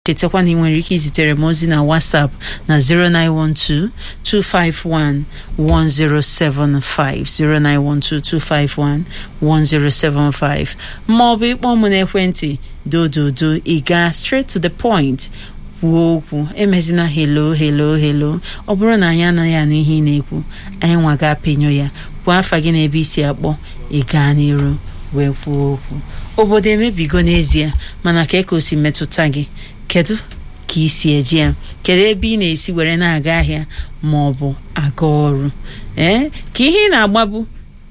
chetakwa na ị nwere ike izitere m ozi na whatsapp na 0912 251 1075 0912 251 1075 ma ọ bụ ịkpọ m n'ekwentị dododo ị gaa straight to the point kwuo okwu emezina helo helo helo ọ bụrụ na anyị anaghị anụ ihe ị na-ekwu anyị nwa ga apịnyo ya kwuo afa gị n'ebe isi akpọ ị gaa n'iru wee kwuo okwu obodo emebigo n'ezie mana ka eka o si metụta gị kedu ka ị si eji ya kedu ebe ị na-esi were na-aga ahịa ma ọ bụ aga ọrụ ee ka ihe ị na-agbabu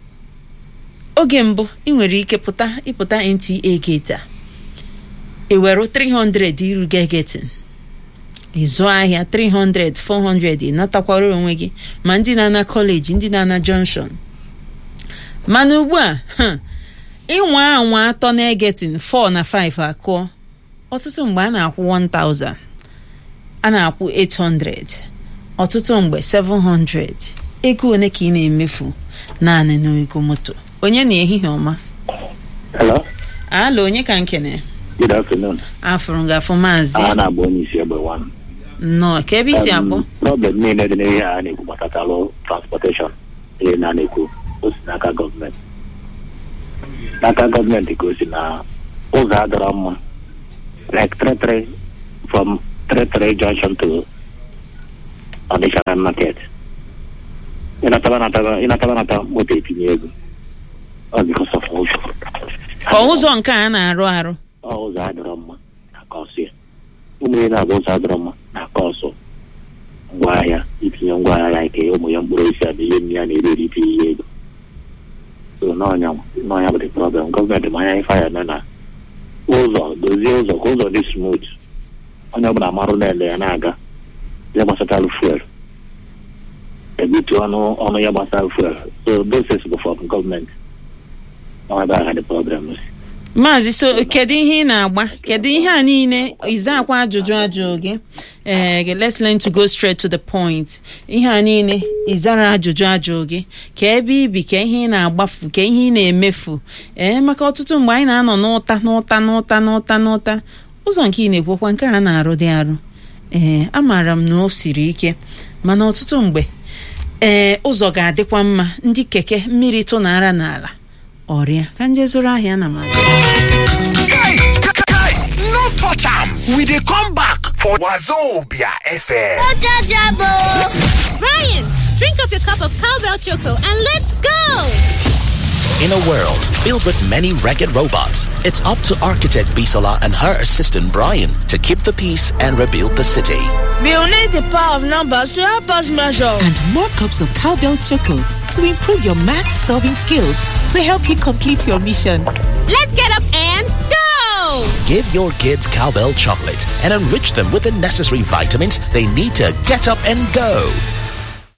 oge mbụ ị nwere ike pụta ịpụta NTA gate a ewere 300 iruga getin ịzụ ahịa 300 400 ịnatakwara onwe gị ma ndị na-ana kọleji ndị na-ana junction mana ugbu a ịnwa anwa atọ na egetin 4 na 5 akụọ ọtụtụ mgbe a na-akwụ 1000 a na-akwụ 800 ọtụtụ mgbe 700 ego one ka ị na-emefu naanị n'ego moto onye na ehihie ọma Hello. ala onye ka nkene Good afternoon. afụrụ gị afụ maazị A na-agba onye isi egbe one. nnọọ ka ebe isi akpọ Um, Problem niile dị n'ihe a na-ekwu gbasatalụ transportation ihe na na-ekwu o si n'aka gọọmenti. N'aka gọọmenti ka o si na ụzọ adọrọ mma like 33 from 33 junction to Onitsha market. Ịnataba nataba ịnataba nata moto etinye ego. Ọ because of ụzọ. ọ ụzọ nke a na-arụ arụ ọ ụzọ adịrọ mma na-aka ọsọ ya ụmụ ya na-abụ ụzọ adịrọ mma na-aka ọsọ ngwaahịa itinye ngwaahịa ya ike ụmụ ya mkpụrụ osisi abụ ihe nne ya na-eri eri itinye ihe ego so n'ọnya n'ọnya bụ the problem gọọmenti ma anya ife anya nọ na ụzọ dozie ụzọ ka ụzọ dị smooth onye ọbụla marụ na-ele ya na-aga ya gbasatara fuel ebutu ọnụ ọnụ ya gbasara fuel so those bụ from gọọmenti ọ ebe agha the problem si maazị so kedu ihe ị na-agba kedu ihe a niile iza akwa ajụjụ ajụ gị ee let's learn to go straight to the point ihe a niile ịzara ajụjụ ajụ gị ka ebe ibi ka ihe ị na-agbafu ka ihe ị na-emefu ee maka ọtụtụ mgbe anyị na-anọ n'ụta n'ụta n'ụta n'ụta n'ụta ụzọ nke ị na-ekwukwa nke a na-arụ dị arụ ee amaara m na o siri ike mana ọtụtụ mgbe ee ụzọ ga-adịkwa mma ndị keke mmiri tụnara n'ala ọrịa ka nje zụrụ ahịa na ma Guy, guy, no touch am. We dey come back for Wazobia FM. Brian, drink up your cup of cowbell choco and let's go! In a world filled with many ragged robots, it's up to architect Bisola and her assistant Brian to keep the peace and rebuild the city. We'll need the power of numbers to help us measure. and more cups of cowbell choco to improve your math solving skills to help you complete your mission. Let's get up and go! Give your kids cowbell chocolate and enrich them with the necessary vitamins they need to get up and go.